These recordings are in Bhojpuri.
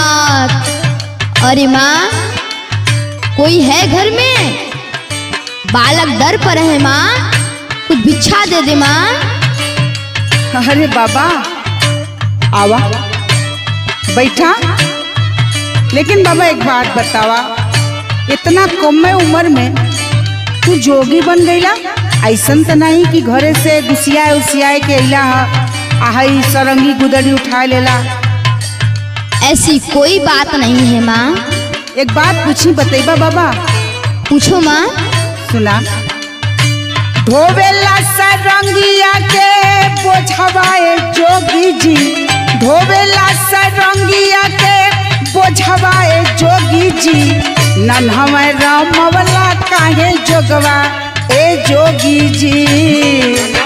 भोलेनाथ अरे माँ कोई है घर में बालक दर पर है माँ कुछ भिक्षा दे दे माँ अरे बाबा आवा बैठा लेकिन बाबा एक बात बतावा इतना कम उम्र में तू जोगी बन गईला ऐसन तो नहीं कि घरे से गुसियाए उसियाए के अइला ह आहई सरंगी गुदड़ी उठा लेला ऐसी कोई बात नहीं है माँ एक बात पूछी बतैबा बाबा पूछो माँ सुना धोबेला सरंगिया के बोझवाए जोगी जी धोबेला सरंगिया के बोझवाए जोगी जी नन्हवे रामवला काहे जोगवा ए जोगी जी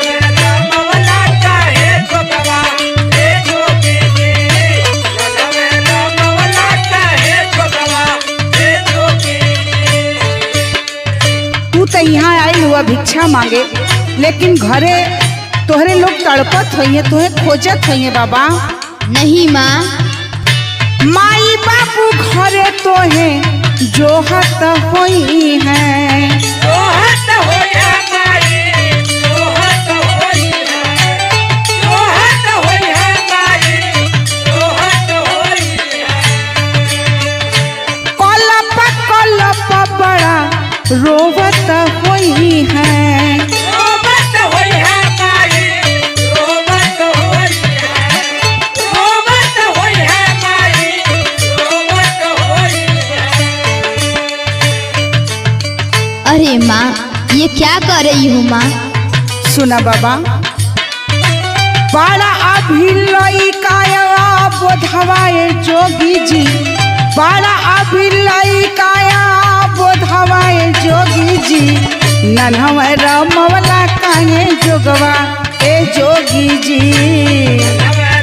तू तो यहाँ आई हुआ भिक्षा मांगे लेकिन घरे तोहरे लोग तड़पत होइए तोहे खोजत होइए बाबा नहीं माँ माई बाबू घरे तोहे जोहत होई है कलप कलप बड़ा रोवत होई है अरे माँ ये क्या कर रही हो माँ सुना बाबा बड़ा अभी लइकाया बोधवाए जोगी जी बड़ा अभी लइकाया बोधवाए जोगी जी नन्हवे रामवला काहे जोगवा ए जोगी जी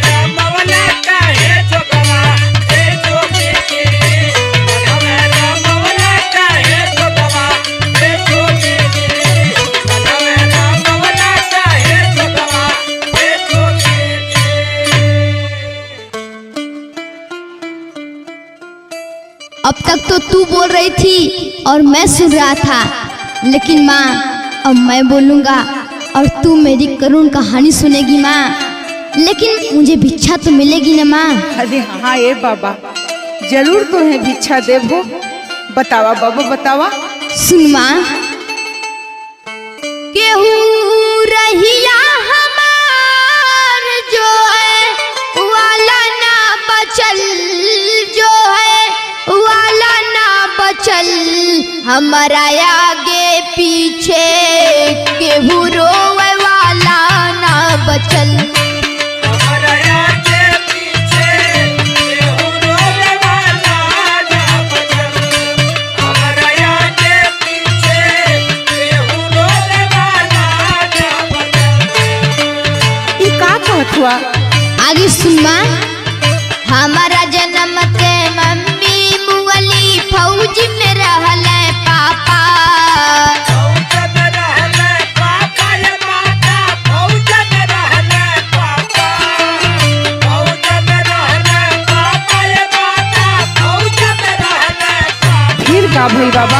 अब तक तो तू बोल रही थी और मैं सुन रहा था लेकिन माँ अब मैं बोलूँगा और तू मेरी करुण कहानी सुनेगी माँ लेकिन मुझे भिक्षा तो मिलेगी ना माँ अरे हाँ ए बाबा जरूर तुम्हें भिक्षा देबो बतावा बाबा बतावा सुन माँ केहू रहिया हमार जो है वाला ना बचल जो है वाला ना बचल हमारा आगे पीछे केहू रोवे वाला ना बचल ई का कहत हुआ आगे सुनमा हमारा जन्म के मम्मी मुअली फौज में रहल पापा फिर का भई बाबा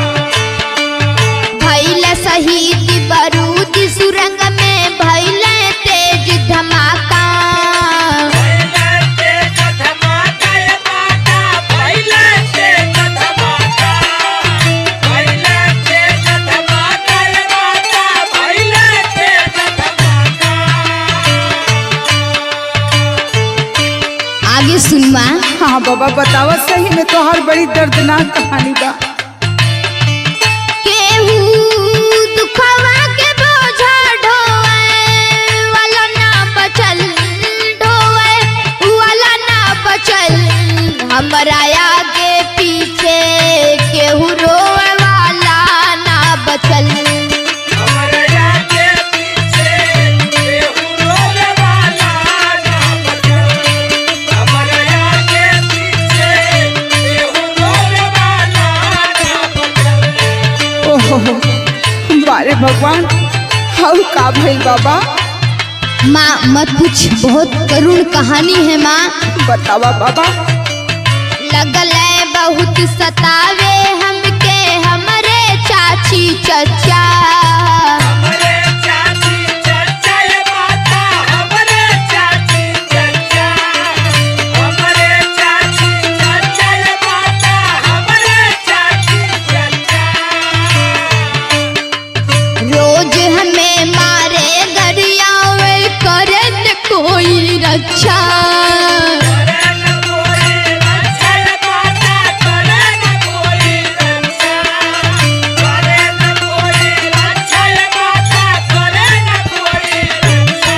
भैल शहीद बारूद सुरंग में भैल तेज धमाका आगे सुनमा हाँ बाबा बतावा सही में तो हर बड़ी दर्दनाक कहानी बा केहू दुखवा के बोझा ढोए वाला ना बचल ढोए वाला ना बचल हमरा आगे पीछे केहू रोए वाला ना बचल ओहो बारे भगवान हाउ का भइल बाबा माँ मत पूछ बहुत करुण कहानी है माँ बतावा बाबा लगले बहुत सतावे हमके हमरे चाची चचा हमरे चाची चचा ये माता हमरे चाची चचा हमरे चाची चचा ये माता हमरे चाची चचा रोज हमें मारे गरियावे करे न कोई रक्षा करे न कोई रक्षा ये माता करे न कोई रक्षा करे न कोई रक्षा ये माता करे न कोई रक्षा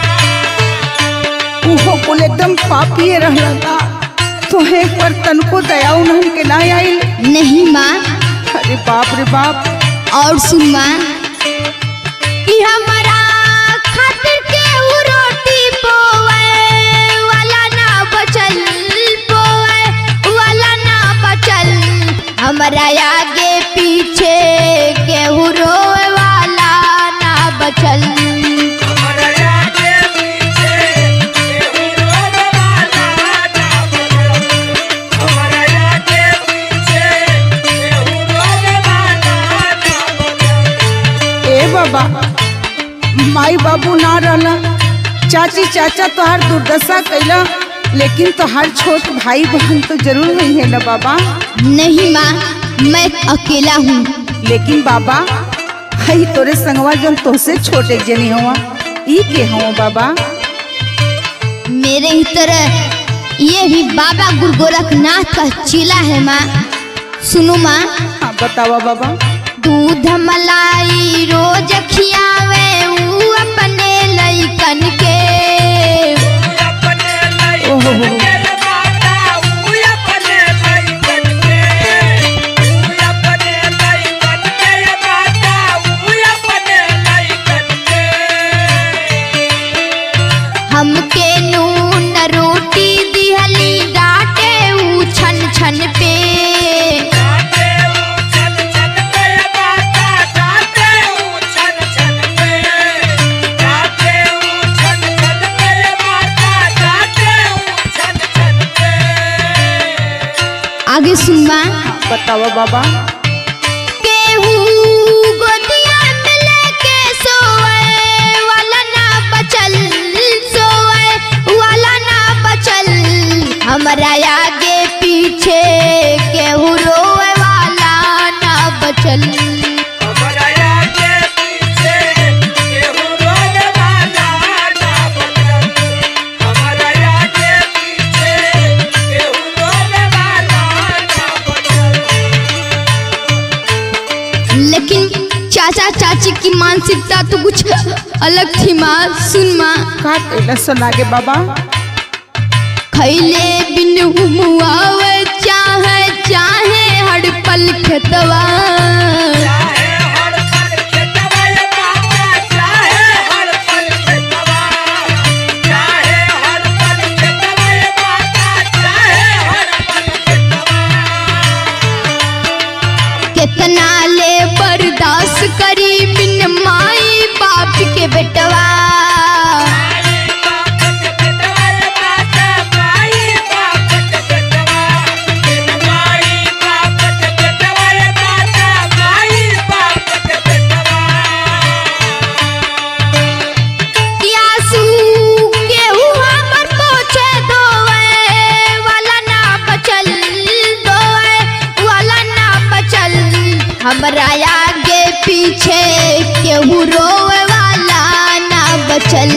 उहो कुल एकदम पापिए रहला तोहे पर तनको दया उन्हन के ना आइल नहीं माँ अरे बाप रे बाप और सुन माँ कि हमारा खातिर केहू रोटी बोए वाला ना बचल बोए वाला ना बचल हमारा आगे पीछे केहू रोए वाला ना बचल हमारा आगे पीछे केहू रोवे वाला ना बचल हमारा आगे पीछे केहू रोवे वाला ना बचल ए बाबा माई बाबू ना रहला चाची चाचा तोहार दुर्दशा कैला लेकिन तोहार छोट भाई बहन तो जरूर हुई है ना बाबा नहीं माँ मैं अकेला हूँ लेकिन बाबा हई तोरे संगवा जन तोसे छोटे जनी हुआ ई के हुआ बाबा मेरे ही तरह ये भी बाबा गुरु गोरखनाथ का चीला है माँ सुनो माँ हाँ बतावा बाबा दूध मलाई रोज खियावे ऊ अपने लइकन के अपने लाई ओहो के माता ऊ अपने लाई के ऊ अपने लाई के माता ऊ अपने लाई के हमके नून रोटी दिहली डाटे ऊ छन छन पे जाते ऊ छन छन पे माता जाते ऊ छन छन पे जाते ऊ छन छन पे माता जाते ऊ छन छन पे आगे सुन माँ बतावा बाबा केहू गोदिया में लेके सोए वाला ना बचल सोए वाला ना बचल हमरा आगे पीछे केहू रोए वाला ना बचल हमारा आगे पीछे केहू रोवे वाला ना बचल हमारा आगे पीछे केहू रोवे वाला ना बचल लेकिन चाचा चाची की मानसिकता तो कुछ अलग थी माँ सुन माँ का कैला सुनागे बाबा खैले बिन हुमुआवे चाहे चाहे हड़पल खेतवा चाहे हर पल खेतवा ये माता चाहे हर पल खेतवा चाहे हर पल खेतवा ये माता चाहे हर पल खेतवा कितना ले बर्दाश्त करी बिन माई बाप के बेटवा यासू केहू हमर पोछे दोए वाला ना बचल दोए वाला ना बचल हमरा आगे पीछे केहू रोए वाला ना बचल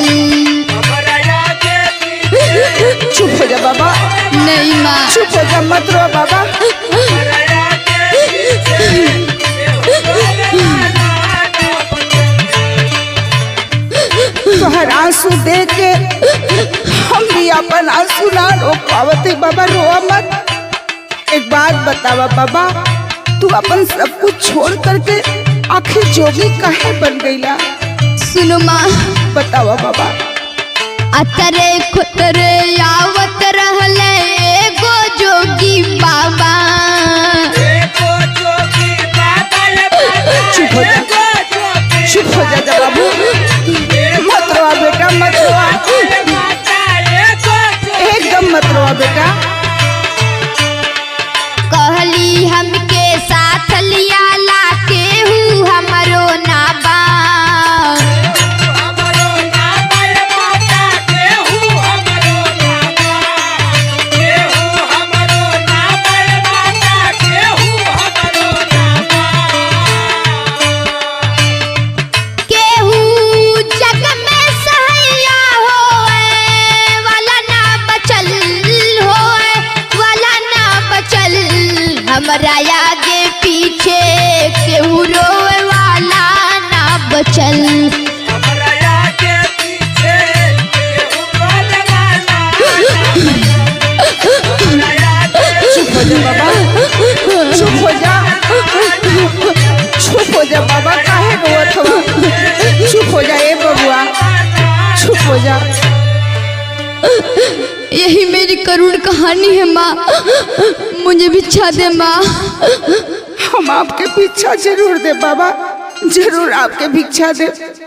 चुप हो जा बाबा नहीं माँ चुप हो जा मत रो बाबा तोहर आंसू देख के हम भी अपन आंसू ना रोक पावत है बाबा रोआ मत एक बात बतावा बाबा तू अपन सब कुछ छोड़ करके आखिर जोगी काहे बन गईला सुनो माँ बतावा बाबा अतरे खुतरे आवत रहले एगो जोगी बाबा चुप हो जा चुप हो जा जा बाबू मत रोआ बेटा मत रोआ एकदम मत रोआ बेटा यही मेरी करुण कहानी है माँ मुझे भिक्षा दे माँ हम आपके भिक्षा जरूर दे बाबा जरूर आपके भिक्षा दे